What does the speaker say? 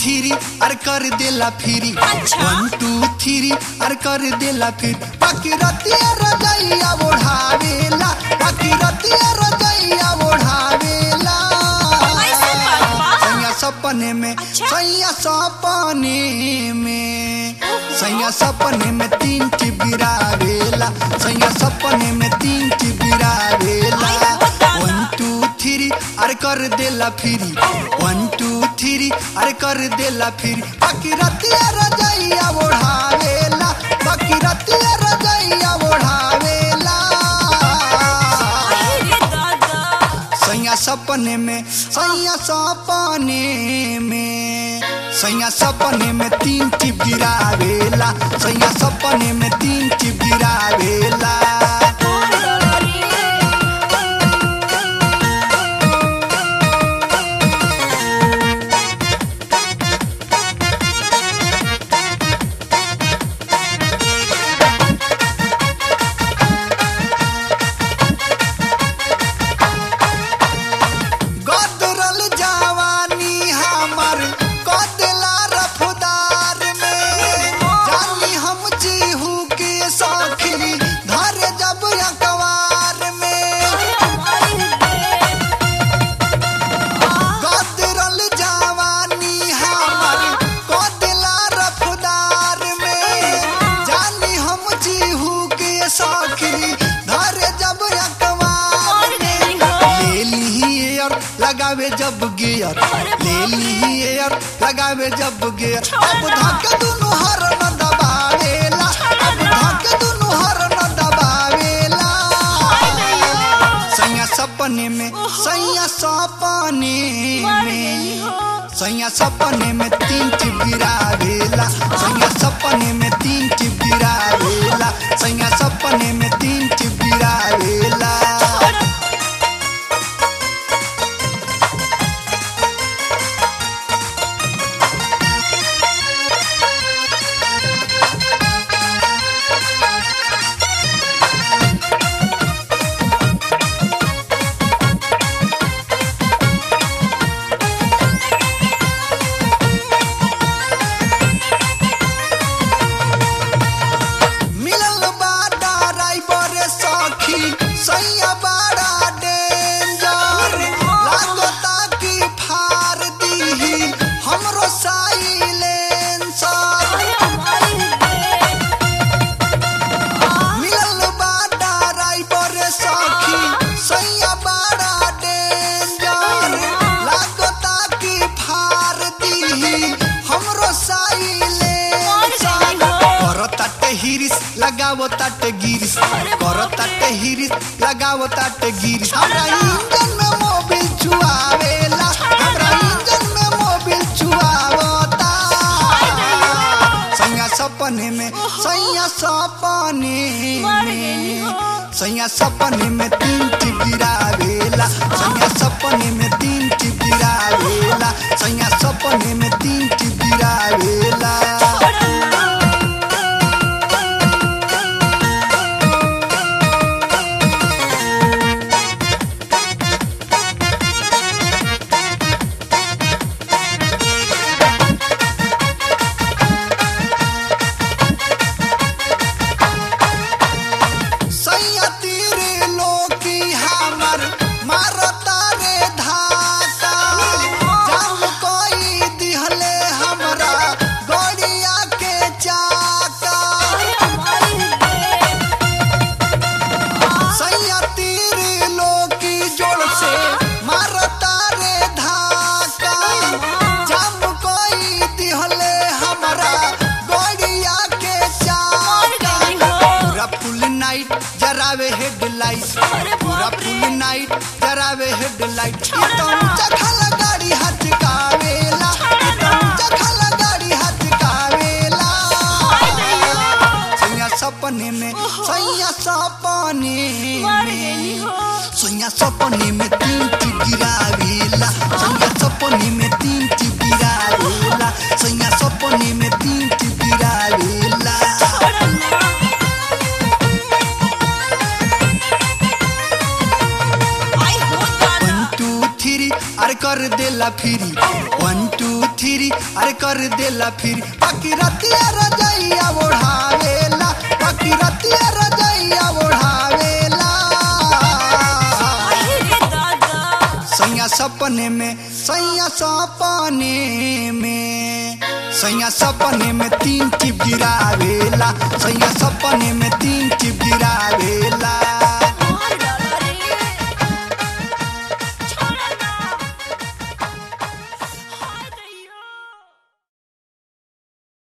Three अर कर देला फिरी अच्छा। वन टू थ्री अर कर देला फिर बाकी रतिया रजैया ओढ़ावेला बाकी रतिया रजैया ओढ़ावेला ऐसे बात बा? सैया सपने में अच्छा। सैया सपने में सैया सपने में तीन टिप गिरावेला सैया सपने में तीन टिप गिरावेला आई हो दादा। वन टू थ्री अरे कर देला फिरी वन टू थ्री अरे कर देला फिरी बाकी रतिया रजैया ओढ़ावेला बाकी रतिया रजैया ओढ़ावेला अरे दादा सैया सपने में सैया सपने में सैया सपने में तीन टिप गिरावेला सैया सपने में तीन टिप गिरावेला गदरल जवानी हमर कदला रफदार में जानी हम जीहू के सौखी धर जब अखबार में गदरल जवानी हमर कदला रफदार में जानी हम जीहू के सौखी धर जब अखबार में ले ली एयर लगावे जब गियर ले ली एयर लगावे जब गियर अब धक दुनु हर न दबावेला अब धक दुनु हर न दबावेला सैया सपने में सैया सपने में सैया सपने में तीन टिप गिरावेला सैया सपने में तीन टिप गिरावेला सैया सपने में तीन टिप गिरावेला मिलल बाड़ा ड्राइवर सखी सैया बाड़ा डेंजर लागता कि फार दीही हमरो साइलेंसर मिलल बाड़ा ड्राइवर सखी सैया बाड़ा डेंजर लागता कि फार दीही हमरो साइलेंसर करो ताटे हिरिस लगावो ताटे गिरिस करो ताटे हिरिस लगावो ताटे गिरिस हमरा इंजन में मोबिल चुआवेला हमरा इंजन में मोबिल चुआवता सैया सपने में सैया सपने में सैया सपने में तीन टिप गिरावेला सैया सपने में तीन टिप गिरावेला सैया सपने में तीन टिप गिरावेला सैया तीरे लोकी हमर मारता रे धाका जब कोई दिहले हमरा गड़िया के चाका सैया तीरे लोकी जोड़ से मारता रे धाका जब कोई दिहले हमरा गड़िया के चाका पूरा फुल नाइट जरावे हेडलाइट पूरा फुल नाइट जरावे हेडलाइट ये तो ऊंचा खाला गाड़ी हाथ कावेला ये तो ऊंचा खाला गाड़ी हाथ कावेला सैया सपने में सैया सपने में सैया सपने में तीन टिप गिरावेला सैया सपने में तीन टिप गिरावेला सैया सपने में तीन टिप गिरावेला वन टू थ्री अरे कर देला फिरी वन टू थ्री अरे कर देला फिरी बाकी रतिया रजैया ओढ़ावेला बाकी रतिया रजैया ओढ़ावेला अरे दादा सैया सपने में सैया सपने में सैया सपने में तीन टिप गिरावेला सैया सपने में तीन टिप गिरावेला